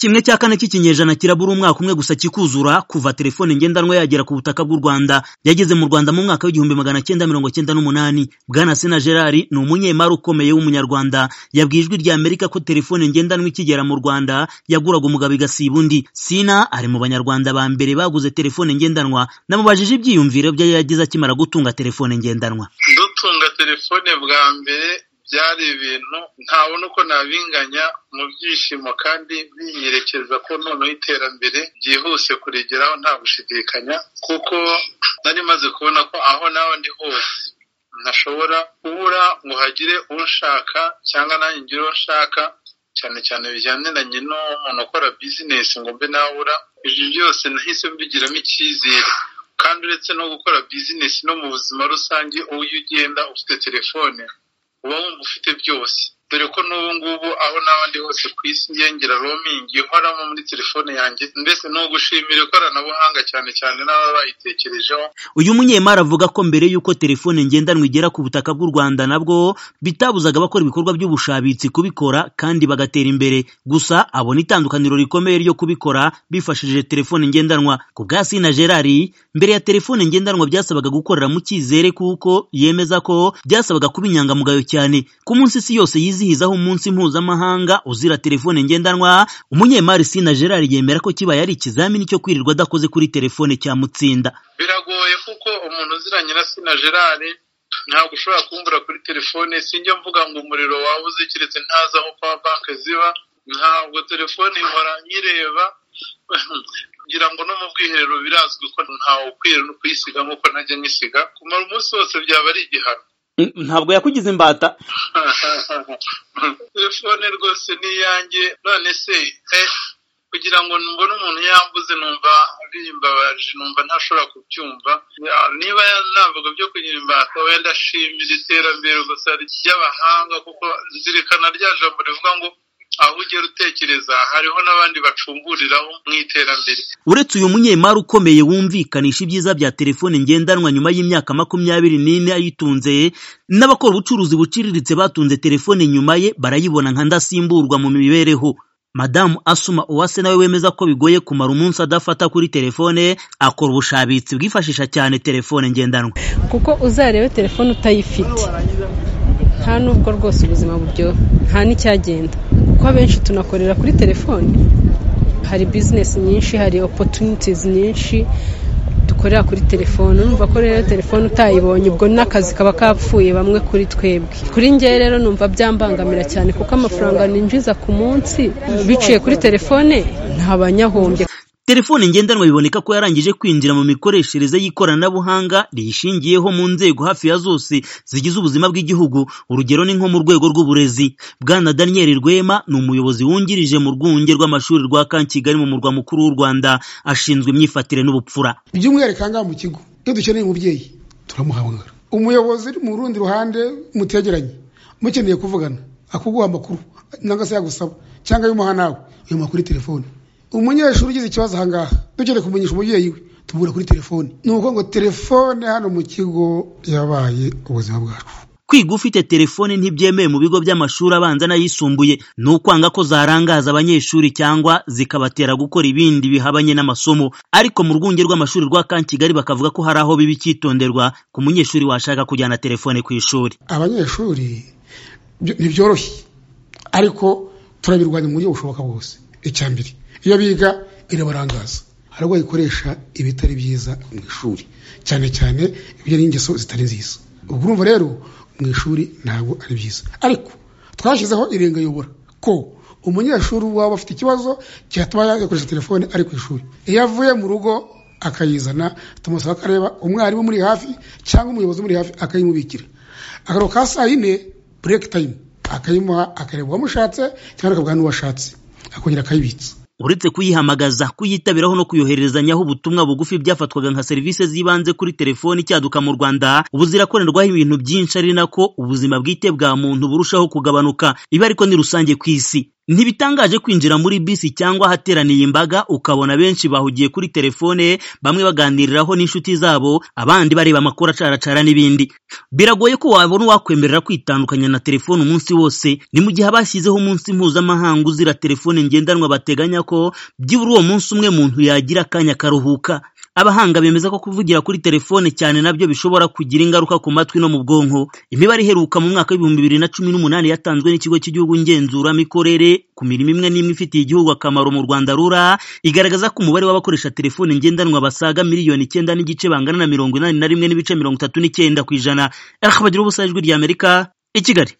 kimwe cya kane cy'ikinyejana kirabura umwaka umwe gusa kikuzura kuva telefone ngendanwa yagera ku butaka bw'u Rwanda yageze mu Rwanda mu mwaka w'igihumbi magana cyenda mirongo cyenda n'umunani Bwana Sena Gerard ni umunyemari ukomeye w'umunyarwanda yabwiye ijwi rya Amerika ko telefone ngendanwa ikigera mu Rwanda yaguraga umugabo igasiba undi Sina ari mu banyarwanda ba mbere baguze telefone ngendanwa namubajije ibyiyumviro bye yagize akimara gutunga telefone ngendanwa dutunga telefone bwa mbere byari ibintu ntabona uko nabinganya mu byishimo kandi binyerekeza ko noneho iterambere byihuse kurigeraho nta gushidikanya kuko nari maze kubona ko aho naho ndi hose ntashobora kubura ngo hagire unshaka cyangwa nanjye ngire uwo nshaka cyane cyane bijyaniranye n'umuntu ukora bizinesi ngo mbe nabura ibyo byose nahise mbigiramo icyizere kandi uretse no gukora bizinesi no mu buzima rusange uyu ugenda ufite telefone uba wumva ufite byose dore ko n'ubu ngubu aho n'abandi hose ku isi ngengera romingi ihoramo muri telefone yanjye mbese ni ugushimira ikoranabuhanga cyane cyane n'ababa bayitekerejeho uyu munyemari avuga ko mbere y'uko telefone ngendanwa igera ku butaka bw'u rwanda nabwo bitabuzaga abakora ibikorwa by'ubushabitsi kubikora kandi bagatera imbere gusa abona itandukaniro rikomeye ryo kubikora bifashishije telefone ngendanwa ku bwa sina gerard mbere ya telefone ngendanwa byasabaga gukorera mu cyizere kuko yemeza ko byasabaga kuba inyangamugayo cyane ku munsi isi yose yizihizaho umunsi mpuzamahanga uzira telefone ngendanwa umunyemari sina gerard yemera ko kibaye ari ikizamini cyo kwirirwa adakoze kuri telefone cyamutsinda biragoye kuko umuntu uziranye na sina gerard ntabwo ushobora kumbura kuri telefone sinjya mvuga ngo umuriro wabuze keretse ntazi aho pawa banki ziba ntabwo telefone ihora nyireba kugira ngo no mu bwiherero birazwi ko ntawe ukwiriye no kuyisiga nk'uko najya nyisiga kumara umunsi wose byaba ari igihano ntabwo yakugize imbata telefone rwose ni iyanjye none se kugira ngo mbone umuntu yambuze numva bimbabaje numva ntashobora kubyumva niba navuga byo kugira imbata wenda ashimira iterambere gusa ry'abahanga kuko zirikana rya jambo rivuga ngo aho ugera utekereza hariho n'abandi bacumburiraho mu iterambere uretse uyu munyemari ukomeye wumvikanisha ibyiza bya telefone ngendanwa nyuma y'imyaka makumyabiri n'ine ayitunze n'abakora ubucuruzi buciriritse batunze telefone nyuma ye barayibona nka ndasimburwa mu mibereho madamu asuma uwase nawe wemeza ko bigoye kumara umunsi adafata kuri telefone akora ubushabitsi bwifashisha cyane telefone ngendanwa kuko uzarebe telefone utayifite nta nubwo rwose ubuzima buryoha nta n'icyagenda kuko abenshi tunakorera kuri telefone hari bizinesi nyinshi hari opotunitizi nyinshi dukorera kuri telefone numva ko rero telefone utayibonye ubwo n'akazi kaba kapfuye bamwe kuri twebwe kuri ngewe rero numva byambangamira cyane kuko amafaranga ninjiza ku munsi biciye kuri telefone ntaba nyahombye telefone ngendanwa biboneka ko yarangije kwinjira mu mikoreshereze y'ikoranabuhanga riyishingiyeho mu nzego hafi ya zose zigize ubuzima bw'igihugu urugero ni nko mu rwego rw'uburezi bwana daniel rwema ni umuyobozi wungirije mu rwunge rw'amashuri rwa kankigali mu murwa mukuru w'u rwanda ashinzwe imyifatire n'ubupfura by'umwihariko aha ngaha mu kigo iyo dukeneye umubyeyi turamuhamagara umuyobozi uri mu rundi ruhande mutegeranye mukeneye kuvugana akuguha amakuru cyangwa se yagusaba cyangwa y'umuha nawe uyamuha kuri telefone umunyeshuri ugize ikibazo aha ngaha dukeneye kumenyesha umubyeyi we tubura kuri telefone ni ukuvuga ngo telefone hano mu kigo yabaye ubuzima bwacu kwiga ufite telefone ntibyemewe mu bigo by'amashuri abanza n'ayisumbuye ni ukwanga ko zarangaza abanyeshuri cyangwa zikabatera gukora ibindi bihabanye n'amasomo ariko mu rwunge rw'amashuri rwa kankigali bakavuga ko hari aho biba icyitonderwa ku munyeshuri washaka kujyana telefone ku ishuri abanyeshuri ntibyoroshye ariko turabirwanya mu buryo bushoboka bwose icya mbere iyo biga irabarangaza hari ubwo bayikoresha ibitari byiza mu ishuri cyane cyane ibyo ni ingeso zitari nziza ubwo urumva rero mu ishuri ntabwo ari byiza ariko twashyizeho irengayobora ko umunyeshuri waba afite ikibazo cyatuma yakoresha telefone ari ku ishuri iyo avuye mu rugo akayizana tumusaba akareba umwarimu muri hafi cyangwa umuyobozi muri hafi akayimubikira akaro ka saa yine bureke tayimu akayimuha akareba uwamushatse cyangwa akavuga n'uwashatse akongera akayibitsa uretse kuyihamagaza kuyitabiraho no kuyohererezanyaho ubutumwa bugufi byafatwaga nka serivisi z'ibanze kuri telefoni icyaduka mu rwanda ubu zirakorerwaho ibintu byinshi ari nako ubuzima bwite bwa muntu burushaho kugabanuka ibi ariko ni rusange ku isi ntibitangaje kwinjira muri bisi cyangwa ahateraniye imbaga ukabona benshi bahugiye kuri telefone bamwe baganiriraho n'inshuti zabo abandi bareba amakuru acaracara n'ibindi biragoye ko wabona uwakwemerera kwitandukanya na telefone umunsi wose ni mu gihe abashyizeho umunsi mpuzamahanga uzira telefone ngendanwa bateganya ko byibura uwo munsi umwe muntu yagira akanya karuhuka abahanga bemeza ko kuvugira kuri telefone cyane nabyo bishobora kugira ingaruka ku matwi no mu bwonko imibare iheruka mu mwaka w'ibihumbi bibiri na cumi n'umunani yatanzwe n'ikigo cy'igihugu ngenzuramikorere ku mirimo imwe n'imwe ifitiye igihugu akamaro mu rwanda rura igaragaza ko umubare w'abakoresha telefone ngendanwa basaga miliyoni icyenda n'igice bangana na mirongo inani na rimwe n'ibice mirongo itatu n'icyenda ku ijana rakabagira ubusa ijwi ry'amerika i kigali